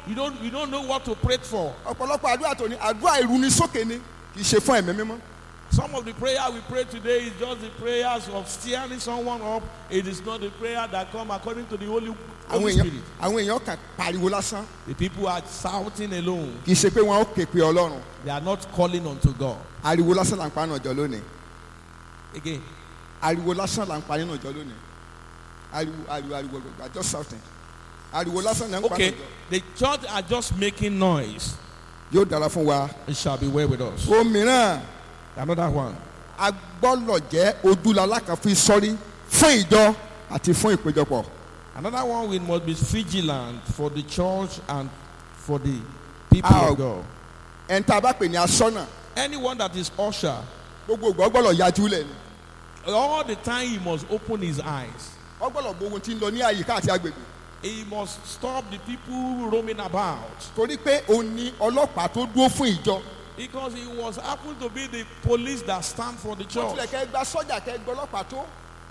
you don't you don't know what to pray for. ọ̀pọ̀lọpọ̀ àdúrà tó ní àdúrà ìrúnisókè ni kì í ṣe fún ẹ̀mí mímọ́ Some of the prayer we pray today is just the prayers of steering someone up. It is not the prayer that come according to the Holy, àwọn Holy èèyàn Spirit. àwọn èèyàn kàn pariwo lásán The people are shouting alone. kì í ṣe pé wọn ó ké pe ọlọ́run They are not calling unto God. ariwo lásán là ń pa nínú ọjọ́ lónìí Again, ariwo lásán là ń pa nínú ọjọ́ lónìí ariwo ariwo ariwo gbogbo just shouting ariwo lásán là ń pa nínú okay, ọjọ́ the church are just making noise. yóò dára fún wa It shall be well with us. òmíràn Another one. a gbọ́dọ̀ jẹ́ ojúlala kan fi sọ́rí fún ìjọ àti fún ìpéjọpọ̀ Another one we must be vigilant for the church and for the people Ah, of God. ẹni tá a bá pè ní asọ́nà Anyone that is usher, gbogbo ìgbà ọgbọ́dọ̀ yájú lẹ̀ ni all the time he must open his eyes. ọgbọ́dọ̀ gbogbo tí ń lọ ní àyíká àti agbègbè He must stop the people roaming about torí pé òun ni ọlọ́pàá tó dúró fún ìjọ because he was happened to be the police that stand for the wọ́n church. tilẹ̀ kẹ́ gba sọ́jà kẹ́ gbọ́ ọlọ́pàá tó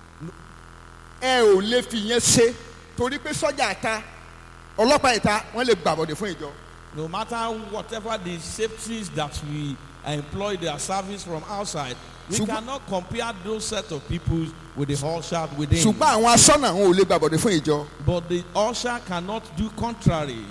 ẹ ò lè fi yẹn ṣe torí pé sọ́jà ta ọlọ́pàá ìta wọ́n lè gbàbọ̀dẹ̀ fún ìjọ No matter whatever the safeties that we employ their service from outside, we Ṣùgbọ́n- cannot compare those set of people with the usher within. ṣùgbọ́n àwọn asọ́nà wọn ò lè gbàbọ̀dẹ̀ fún ìjọ But the usher cannot do contrary.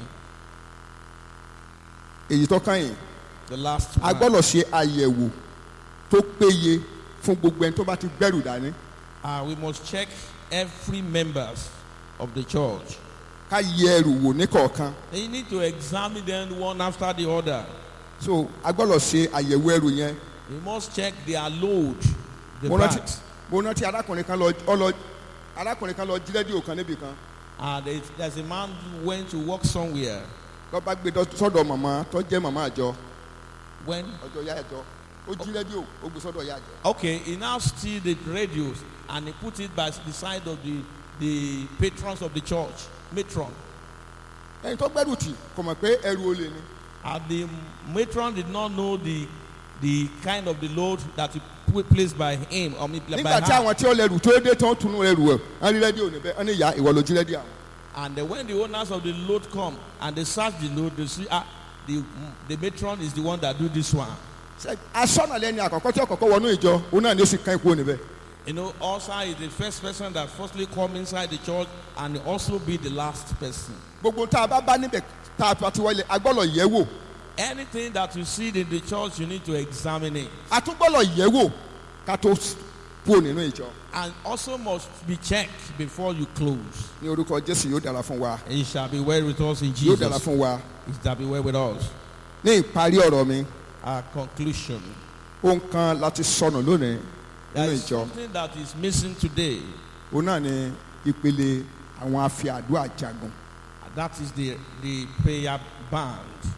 èyí tó kàn yín The last a one. gbọ́dọ̀ ṣe àyẹ̀wò tó péye fún gbogbo ẹni tó bá ti gbẹ́rù dání Uh, we must check every members of the church. ká yẹ ẹrù wò ní kọ̀ọ̀kan They need to examine them one after the other. so a gbọ́dọ̀ ṣe àyẹ̀wò ẹrù yẹn We must check their load, the mo rántí bags. mo rántí arákùnrin kan lọ ọlọ arákùnrin kan lọ jí rédíò kan níbì kan And there- there's a man who went to work somewhere. lọ bá gbé dọ- sọ́dọ̀ màmá tó jẹ́ màmá àjọ When ọjọ́ ya àjọ ó jí rédíò ó gbé sọ́dọ̀ ya àjọ okay, he now steal the radios and he put it by the side of the the patrons of the church, matron. ẹni tó gbẹ́rù tì kò mọ̀ pé ẹrù olè ni And the matron did not know the the kind of the load that he put placed by him or maybe by nígbà tí her. àwọn tí ó lẹrù tó dé tán tunu ẹrù ẹ̀ wọ́n rí rédíò níbẹ̀ wọ́n ní ìyá ìwọ ló jí rédíò àwọn. And then when the owners of the load come and they search the load, they see ah the the matron is the one that do this one. Ṣé asọ́nà lẹ́ni àkọ́kọ́ tí ọkọ̀ọ̀kọ́ wọnú ìjọ òun náà ni ó sì kán ikú níbẹ̀ You know, also is the first person that firstly come inside the church and also be the last person. gbogbo tá a bá bá níbẹ̀ tá a bá ti wọlé a gbọ́dọ̀ yẹ̀ wò Anything that you see in the church, you need to examine it. a tún gbọ́dọ̀ yẹ̀ wò ká tó kúrò nínú ìjọ And also must be checked before you close. ní orúkọ jésù yóò dára fún wa It shall be well with us in yóò dára Jesus. fún wa It shall be well with us. ní ìparí ọ̀rọ̀ mi Our conclusion. ohun kan láti sọnù lónìí There nínú is ìjọ something that is missing today. òun náà ni ìpele àwọn afi àdúrà jagun and That is the, the prayer band.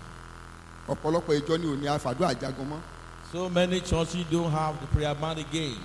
ọ̀pọ̀lọpọ̀ ìjọ ni ò ní àfàdúrà jagun mọ́ So many churches don't have the prayer band again.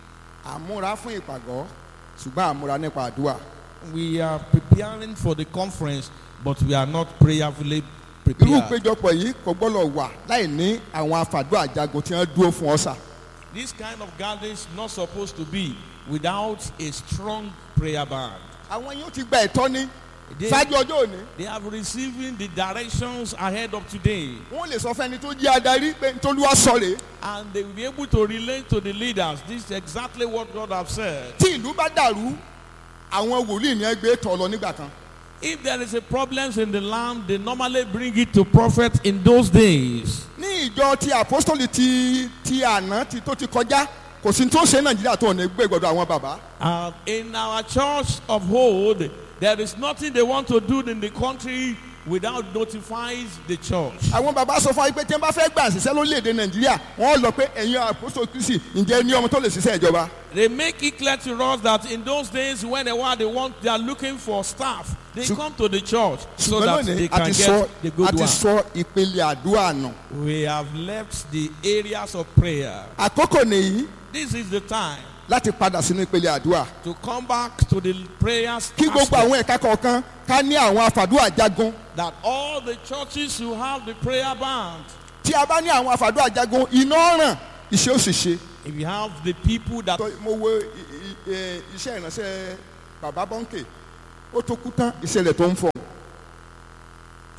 àmúra fún ìpàgọ́ ṣùgbọ́n àmúra nípa àdúrà We are preparing for the conference, but we are not prayerfully irú prepared. ìpéjọpọ̀ yìí kò gbọ́dọ̀ wà láì ní àwọn àfàdúrà jagun tí wọ́n dúró fún ọ̀sà This kind of gathering is not supposed to be without a strong prayer band. àwọn yóò ti gba ẹ̀tọ́ ní They, ṣáájú ọjọ́ òní they have receiving the directions ahead of today, wọ́n lè sọ fẹ́ni tó jẹ́ adarí pé ntòlúwa sọ rèé and they will be able to relate to the leaders. This is exactly what God has said. tí ìlú bá dàrú àwọn wòlíì ní ẹgbẹ́ tọ̀ lọ nígbà kan If there is a problem in the land, they normally bring it to prophets in those days. ní ìjọ ti apostoli ti ti àná ti tó ti kọjá kò sí tó ṣe nàìjíríà tó ọ̀nà ẹgbẹ́ gbọdọ̀ àwọn bàbá And in our church of old, there is nothing they want to do in the country without notifying the church. àwọn bàbá sọ fún wa pé tí wọ́n bá fẹ́ gbà ṣiṣẹ́ lórílẹ̀‐èdè nàìjíríà wọ́n lọ pé ẹ̀yin apostoli kristi ǹjẹ́ ní ọmọ tó lè ṣiṣẹ́ ìjọba They make it clear to us that in those days, when they want, they want, they are looking for staff. They Ṣù- come to the church so ṣùgbọ́n that lónìí they a can ti get sọ the a good ti one. sọ ìpele àdúrà nù We have left the areas of prayer. àkókò nìyí This is the time láti padà sínú ìpele àdúrà to come back to the prayers kí gbogbo aspect. àwọn ẹ̀ka kọ̀ọ̀kan ká ní àwọn àfàdúrà jagun that all the churches who have the prayer band, tí a bá ní àwọn àfàdúrà jagun iná ràn iṣẹ́ ó sì ṣe. if you have the people that Tọ́- mo wo i- i- ẹ, iṣẹ́ ìránṣẹ́ bàbá bọ́ńkè ó tó kú tán ìṣẹ̀lẹ̀ tó ń fọ̀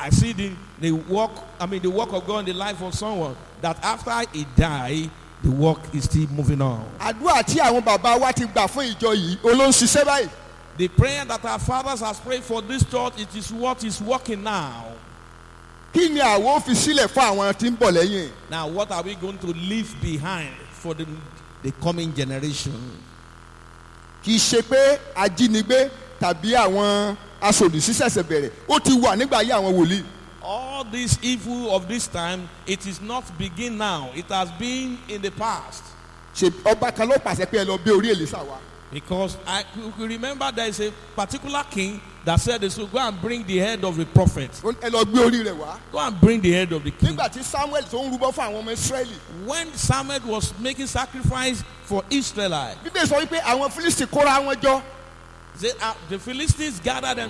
I see the, the work, I mean, the work of God in the life of someone that after he die, the work is still moving on. àdúrà tí àwọn bàbá wa ti gbà fún ìjọ yìí olóhùn ṣiṣẹ́ báyìí The prayer that our fathers has prayed for this church, it is what is working now. kí ni àwọn ò fi sílẹ̀ fún àwọn tí ń bọ̀ lẹ́yìn Now, what are we going to leave behind for the, the coming generation? kì í ṣe pé ajínigbé tàbí àwọn aṣòdìsí ṣẹ̀ṣẹ̀ bẹ̀rẹ̀ ó ti wà nígbà ayé àwọn wòlíì All this evil of this time, it is not begin now. It has been in the past. ṣe ọba kan ló pàṣẹ pé ẹ lọ gbé orí èlìsà wá Because I you could remember there is a particular king that said they should go and bring the head of the prophet. Ó ní, ẹ lọ gbé orí rẹ̀ wá Go and bring the head of the king. nígbà tí samuel tó ń rúbọ fún àwọn ọmọ israẹli When Samuel was making sacrifice for Israelites, bíbélì sọ wípé àwọn fílísì kóra wọn jọ they, uh, the Philistines gathered